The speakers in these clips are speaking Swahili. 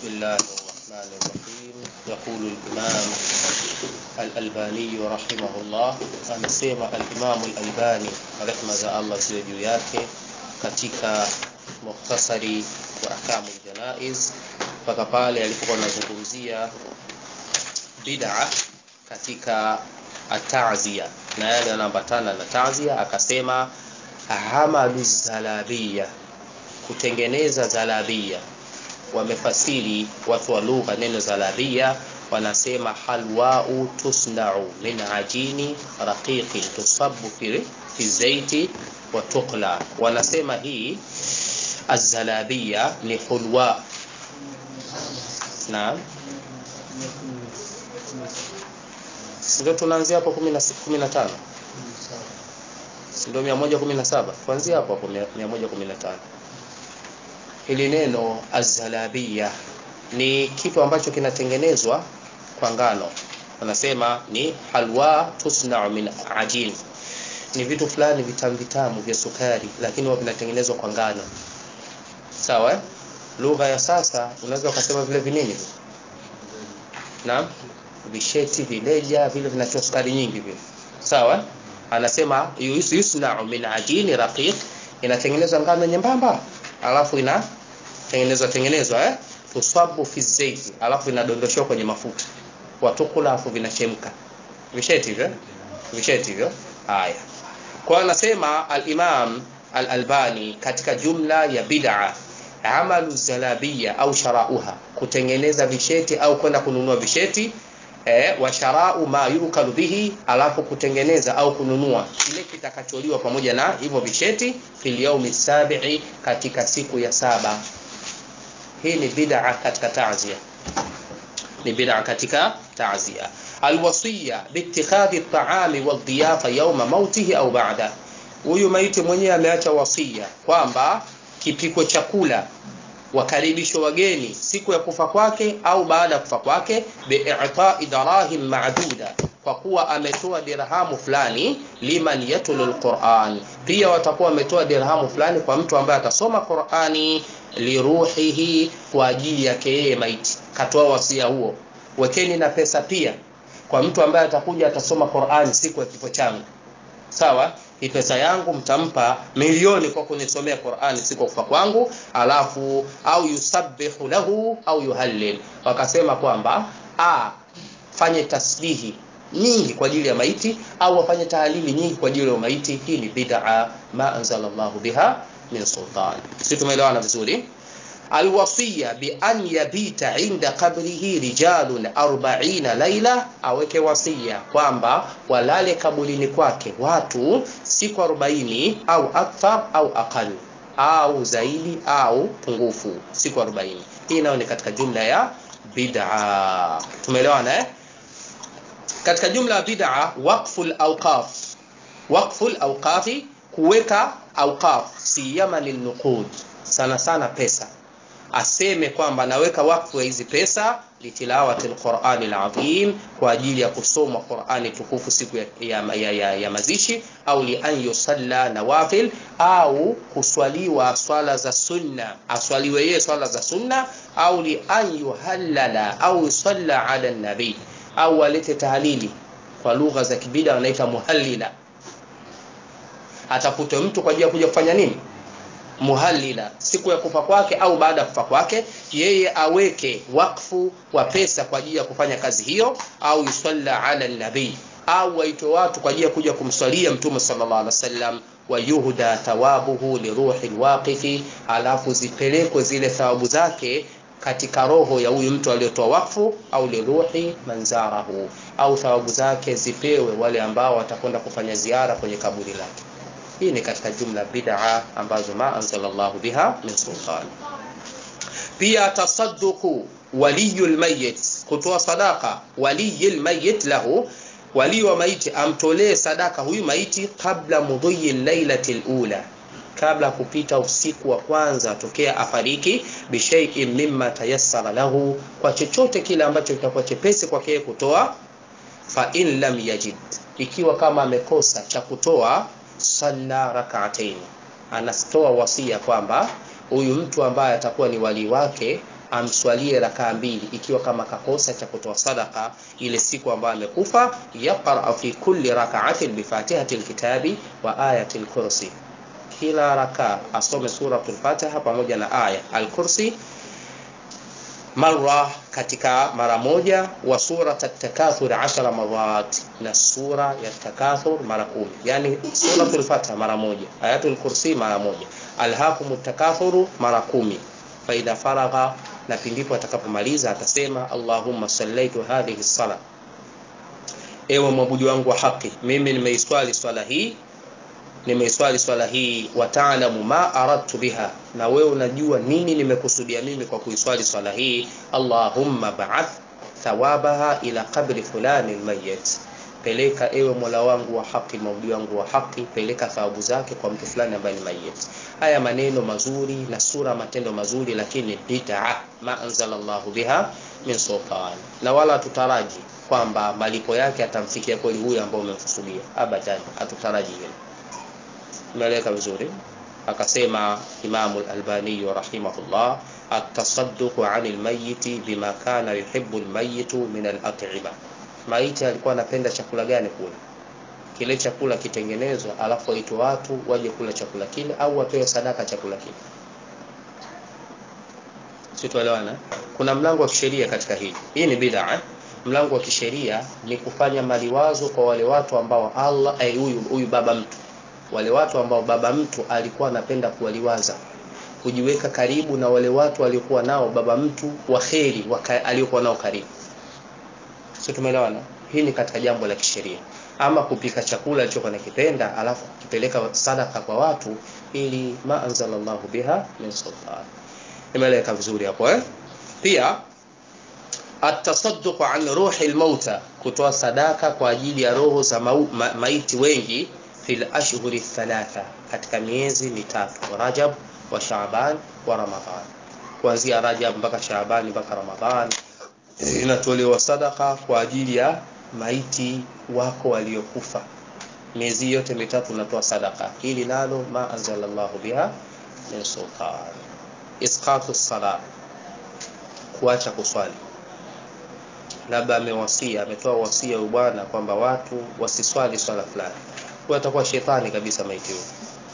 بسم الله الرحمن الرحيم يقول الإمام الألباني رحمه الله amesema al-Imam al-Albani rehma za Allah ziwe juu yake katika mukhtasari wa ahkamu janaiz mpaka pale alipokuwa anazungumzia bid'a katika atazia na yale yanaambatana na tazia akasema hamalu zalabia kutengeneza zalabia wamefasiri watu wa lugha neno zalabia wanasema halwau tusnau min ajini raqiqin tusabu fi, fi zaiti wa tuqla wanasema hii azalabia ni hulwa naam ndio tunaanzia hapo 15 ndio 117 kuanzia hapo hapo 115 hili neno azalabia ni kitu ambacho kinatengenezwa kwa ngano wanasema ni halwa tusnau min ajin ni vitu fulani vitamu vitamu vya sukari lakini huwa vinatengenezwa kwa ngano sawa eh? lugha ya sasa unaweza ukasema vile vinini naam visheti vileja vile vinatoa sukari nyingi vile sawa anasema yusnau min ajini raqiq inatengenezwa ngano nyembamba alafu inatengenezwa tengenezwa eh tusabu fi zaiti alafu inadondoshwa kwenye mafuta watukula alafu vinachemka visheti hivyo visheti hivyo haya kwa anasema al-Imam al-Albani katika jumla ya bid'a amalu zalabia au sharauha kutengeneza visheti au kwenda kununua visheti eh, wa sharau ma yukalu bihi alafu kutengeneza au kununua kile kitakacholiwa pamoja na hivyo visheti fil yaumi sabi'i katika siku ya saba hii ni bid'a katika ta'zia ni bid'a katika ta'zia alwasiya biittikhadhi at-ta'ami wad-diyafa yawma mautihi au ba'da huyu maiti mwenyewe ameacha wasia kwamba kipiko chakula wakaribishwa wageni siku ya kufa kwake au baada ya kufa kwake bi'ita'i darahim ma'duda kwa kuwa ametoa dirhamu fulani liman yatulu alquran pia watakuwa wametoa dirhamu fulani kwa mtu ambaye atasoma Qur'ani liruhihi kwa ajili yake yeye maiti katoa wasia huo wekeni na pesa pia kwa mtu ambaye atakuja atasoma Qur'ani siku ya kifo changu sawa hii pesa yangu mtampa milioni kwa kunisomea Qur'ani siku kufa kwangu alafu au yusabbihu lahu au yuhallil wakasema kwamba a fanye tasbihi nyingi kwa ajili ya maiti au wafanye tahalili nyingi kwa ajili ya maiti hii ni bid'a ma anzalallahu biha min sultan sisi tumeelewana vizuri alwasiya bi an yabita inda qabrihi rijalun 40 laila aweke wasia kwamba walale kabulini kwake watu siku 40 au akthar au aqal au zaidi au pungufu siku 40 hii nayo ni katika jumla ya bid'a tumeelewana eh katika jumla ya bid'a waqful awqaf waqful awqafi kuweka awqaf siyama linuqud sana sana pesa aseme kwamba naweka wakfu hizi pesa litilawati alqur'ani alazim kwa ajili ya kusoma Qur'ani tukufu siku ya, ya, ya, ya, ya mazishi au li an yusalla nawafil au kuswaliwa swala za sunna aswaliwe yeye swala za sunna au li an yuhallala au yusalla ala nabi au alete tahlili kwa lugha za kibida wanaita muhallila atafute mtu kwa ajili ya kuja kufanya nini muhallila siku ya kufa kwake au baada ya kufa kwake yeye aweke wakfu wa pesa kwa ajili ya kufanya kazi hiyo au yusalla ala nabii au waitwe watu kwa ajili ya kuja kumswalia mtume sallallahu alaihi wasallam wa yuhda thawabuhu liruhi alwaqifi alafu zipelekwe zile thawabu zake katika roho ya huyu mtu aliyotoa wakfu au liruhi manzarahu au thawabu zake zipewe wale ambao watakwenda kufanya ziara kwenye kaburi lake hii ni katika jumla bid'a ambazo ma anzalallahu biha min sultan pia tasadduqu waliyul mayyit kutoa sadaka waliyil mayyit lahu wali wa maiti amtolee sadaka huyu maiti kabla mudhiyi lailati alula kabla kupita usiku wa kwanza tokea afariki bishai'in mimma tayassara lahu kwa chochote kile ambacho kitakuwa chepesi kwake kutoa fa in lam yajid ikiwa kama amekosa cha kutoa salla rak'atayn anatoa wasia kwamba huyu mtu ambaye atakuwa ni wali wake amswalie rakaa mbili ikiwa kama kakosa cha kutoa sadaka ile siku ambayo amekufa yaqra fi kulli rak'atin bi fatihati alkitabi wa ayati alkursi kila rakaa asome suratul fatiha pamoja na aya alkursi mara katika mara moja wa surat at-takathur 10 marat na sura ya takathur mara kumi yani suratul fatiha mara moja ayatul kursi mara moja alhaqum takathuru mara kumi fa idha faragha na pindipo atakapomaliza atasema allahumma sallaitu hadhihi sala ewe mwabudu wangu wa haki mimi nimeiswali swala hii nimeiswali swala hii wa ta'lamu ma aradtu biha na wewe unajua nini nimekusudia mimi kwa kuiswali swala hii allahumma ba'ath thawabaha ila qabri fulani almayyit peleka ewe mola wangu wa haki maudi wangu wa haki peleka thawabu zake kwa mtu fulani ambaye ni mayit haya maneno mazuri na sura matendo mazuri lakini bid'a ma anzalallahu biha min sultan na wala tutaraji kwamba malipo yake atamfikia kweli huyu ambao umemkusudia abadan hatutaraji hilo umeeleka vizuri akasema Imamu al-Albani rahimahullah at-tasadduq 'ani al-mayyit bima kana yuhibbu al-mayyit min al-at'ima maiti alikuwa anapenda chakula gani kule kile chakula kitengenezwa alafu waitwe watu waje kula chakula kile au wapewe sadaka chakula kile situelewana kuna mlango wa kisheria katika hili hii ni bid'a mlango wa kisheria ni kufanya maliwazo kwa wale watu ambao Allah huyu eh, huyu baba mtu wale watu ambao baba mtu alikuwa anapenda kuwaliwaza kujiweka karibu na wale watu waliokuwa nao baba mtu wa kheri aliyokuwa nao karibu sio tumeelewana hii ni katika jambo la kisheria ama kupika chakula alichokuwa nakipenda alafu kukipeleka sadaka kwa watu ili ma anzalallahu biha min sultan imeleka vizuri hapo eh pia atasadduq an ruhi almauta kutoa sadaka kwa ajili ya roho za ma ma maiti wengi fil ashhuri thalatha katika miezi mitatu Rajab wa Shaaban wa Ramadhan kuanzia Rajab mpaka Shaaban mpaka Ramadhan inatolewa sadaka kwa ajili ya maiti wako waliokufa miezi yote mitatu unatoa sadaka hili nalo ma anzalallahu biha min sultan isqatu sala kuacha kuswali labda amewasia ametoa wasia bwana kwamba watu wasiswali swala fulani huyo atakuwa shetani kabisa maiti huyo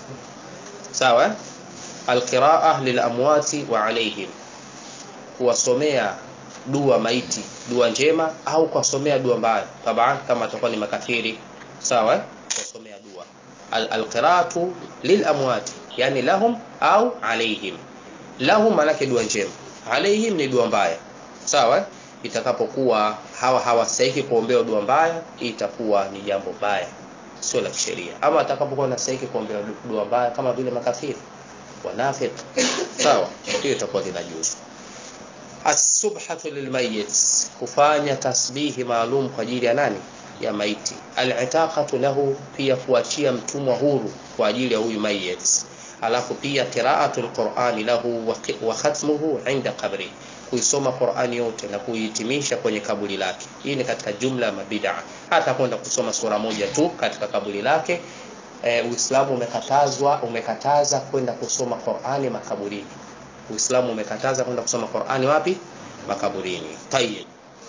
sawa alqiraa lilamwati wa alaihim kuwasomea dua maiti dua njema au kuwasomea dua mbaya taban kama atakuwa ni makafiri sawa kuwasomea dua alqiraatu lilamwati yani lahum au alaihim lahum manake dua njema alaihim ni dua mbaya sawa itakapokuwa hawa hawastahiki kuombewa dua mbaya itakuwa ni jambo baya sio la kisheria ama atakapokuwa anastahili kuombewa dua mbaya kama vile makafiri wanafik sawa hiyo itakuwa linajuzu as-subhatu lilmayit kufanya tasbihi maalum kwa ajili ya nani ya maiti al-itaqatu lahu pia kuachia mtumwa huru kwa ajili ya huyu mayit alafu pia qira'atul qur'ani lahu wa khatmuhu 'inda qabri kuisoma Qur'ani yote na kuihitimisha kwenye kaburi lake. Hii ni katika jumla ya mabid'a. Hata kwenda kusoma sura moja tu katika kaburi lake e, Uislamu umekatazwa umekataza kwenda kusoma Qur'ani makaburini. Uislamu umekataza kwenda kusoma Qur'ani wapi? Makaburini. Tayyib.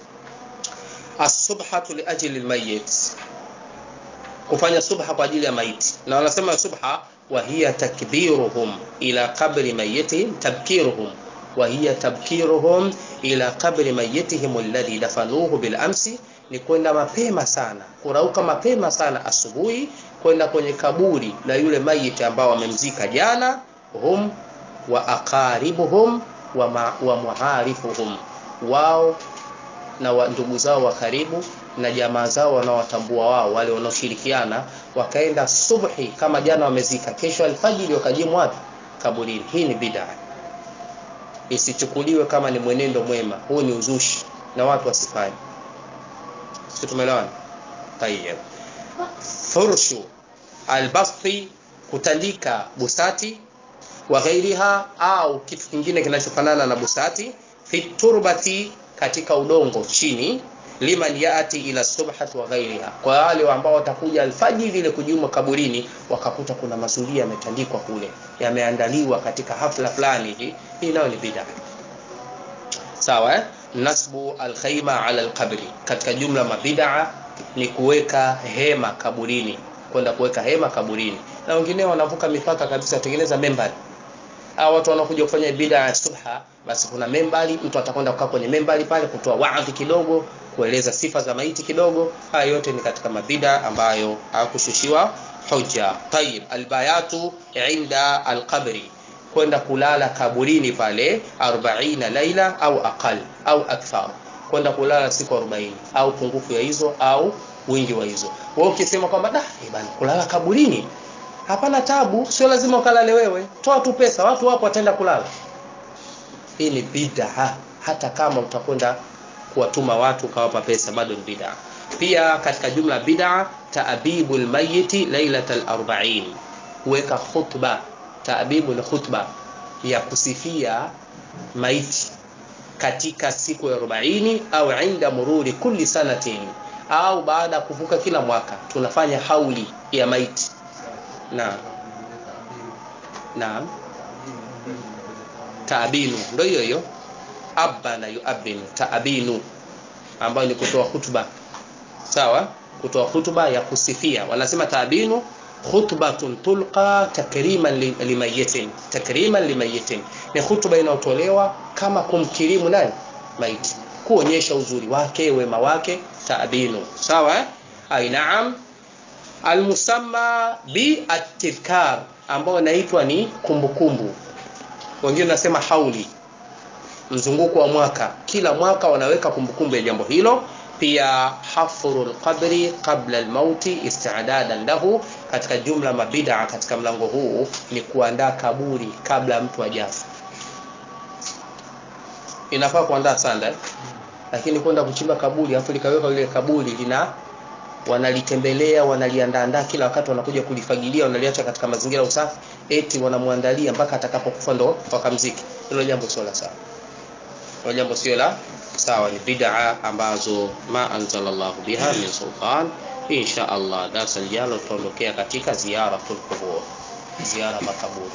As-subhatu li ajli al-mayyit. Kufanya subha kwa ajili ya maiti. Na wanasema subha wa hiya takbiruhum ila qabri mayyitihim tabkiruhum وهي تبكيرهم إلى قبر ميتهم الذي دفنوه بالأمس ni kwenda mapema sana kurauka mapema sana asubuhi kwenda kwenye kaburi la yule mayiti ambao wamemzika jana hum wa aqaribuhum wa, ma, wa muharifuhum wao na wa, ndugu zao wa karibu na jamaa zao wanaowatambua wao wale wanaoshirikiana wakaenda subhi kama jana wamezika kesho alfajiri wakajimu wapi kaburini hii ni bid'a isichukuliwe kama ni mwenendo mwema huu ni uzushi na watu wasifanye sisi tumeelewana tayeb furshu albasti kutandika busati wa ghairiha au kitu kingine kinachofanana na busati fi turbati katika udongo chini liman yaati ila subhati wa ghairiha kwa wale ambao watakuja alfajiri ile kujuma kaburini wakakuta kuna mazulia yametandikwa kule yameandaliwa katika hafla fulani hii hii nayo ni bid'a sawa eh? nasbu alkhaima ala alqabri katika jumla mabid'a ni kuweka hema kaburini kwenda kuweka hema kaburini na wengine wanavuka mipaka kabisa watengeneza membari au watu wanakuja kufanya bid'a ya subha basi kuna membari mtu atakwenda kukaa kwenye membari pale kutoa waadhi kidogo kueleza sifa za maiti kidogo haya yote ni katika mabida ambayo hakushushiwa hujja tayib albayatu inda alqabri kwenda kulala kaburini pale 40 laila au aqal au akthar kwenda kulala siku 40 au pungufu ya hizo au wingi wa hizo wewe ukisema kwamba da eh bana kulala kaburini hapana tabu sio lazima ukalale wewe toa tu pesa watu wapo wataenda kulala hii ni bid'a hata kama utakwenda kuwatuma watu ukawapa pesa bado ni bid'a pia katika jumla bid'a ta'bibul mayyiti lailatal 40 kuweka khutba ta'bibu ni khutba ya kusifia maiti katika siku ya 40 au inda mururi kulli sanatin au baada ya kuvuka kila mwaka tunafanya hauli ya maiti naam naam taabinu ndio hiyo hiyo abana yuabinu taabinu ambayo ni kutoa hutuba sawa kutoa hutuba ya kusifia wanasema taabinu khutbatun tulqa takriman limayitin takriman limayitin ni hutuba inayotolewa kama kumkirimu nani maiti kuonyesha uzuri wake wema wake taabinu sawa ai naam almusamma bi at-tadhkar ambao inaitwa ni kumbukumbu wengine nasema hauli mzunguko wa mwaka kila mwaka wanaweka kumbukumbu ya jambo hilo pia hafru lqabri qabla lmauti istidadan lahu katika jumla mabida katika mlango huu ni kuandaa kaburi kabla mtu ajafa inafaa kuandaa sanda lakini kwenda kuchimba kaburi afu likaweka lile kaburi lina wanalitembelea wanaliandaandaa kila wakati wanakuja kulifagilia wanaliacha katika mazingira ya usafi eti wanamwandalia mpaka atakapokufa ndo wakamziki hilo jambo sio la sawa hilo jambo sio la sawa ni bid'a ambazo ma anzalallahu biha min sultan insha Allah darasa lijalo tutaondokea katika ziyaratul qubur ziara makaburi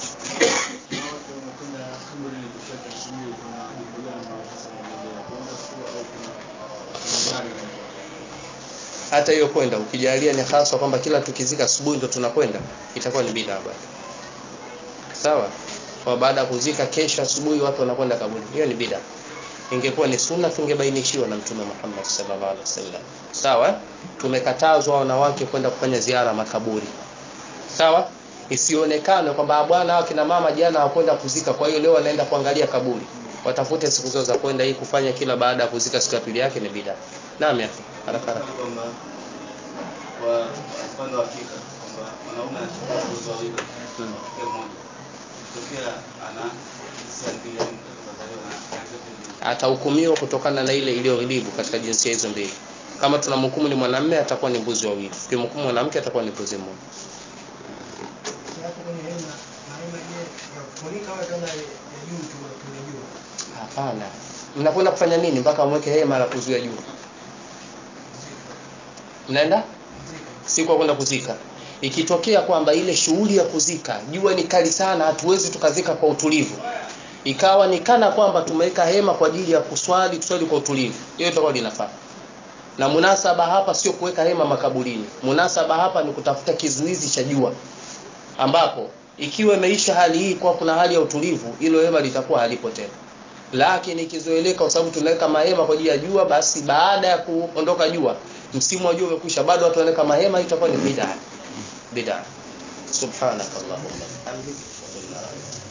hata hiyo kwenda ukijalia ni hasa kwamba kila tukizika asubuhi ndo tunakwenda itakuwa ni bid'a bado sawa kwa baada ya kuzika kesho asubuhi watu wanakwenda kaburi hiyo ni bid'a ingekuwa ni sunna tungebainishiwa na mtume Muhammad sallallahu alaihi wasallam sawa tumekatazwa wanawake kwenda kufanya ziara makaburi sawa isionekane kwamba bwana hao kina mama jana hawakwenda kuzika kwa hiyo leo wanaenda kuangalia kaburi watafute siku zao za kwenda hii kufanya kila baada ya kuzika siku ya pili yake ni bid'a naam ya haraka haraka kwamba kwa upande wa Afrika kwamba mwanaume anachukua watoto wawili Hmm. mke mmoja tokea ana hisia mbili yani mtoto kazaliwa na ana zote mbili atahukumiwa kutokana na ile iliyoghilibu katika jinsia hizo mbili kama tunamhukumu ni mwanamume atakuwa ni mbuzi wawili tukimhukumu mwanamke atakuwa ni mbuzi mmoja hapo kwenye hema na hema je ya kufunika au kama ya ya juu tu tunajua hapana mnakwenda kufanya nini mpaka mweke hema la kuzuia jua mnaenda siku ya kwenda kuzika ikitokea kwamba ile shughuli ya kuzika jua ni kali sana hatuwezi tukazika kwa utulivu ikawa ni kana kwamba tumeweka hema kwa ajili ya kuswali tuswali kwa utulivu hiyo itakuwa linafaa na munasaba hapa sio kuweka hema makaburini munasaba hapa ni kutafuta kizuizi cha jua ambapo ikiwa imeisha hali hii kwa kuna hali ya utulivu hilo hema litakuwa halipo tena lakini ikizoeleka kwa sababu tunaweka mahema kwa ajili ya jua basi baada ya kuondoka jua msimu wa jua umekwisha bado watu wanaweka mahema itakuwa ni bid'a bid'a subhanakallahumma wa bihamdika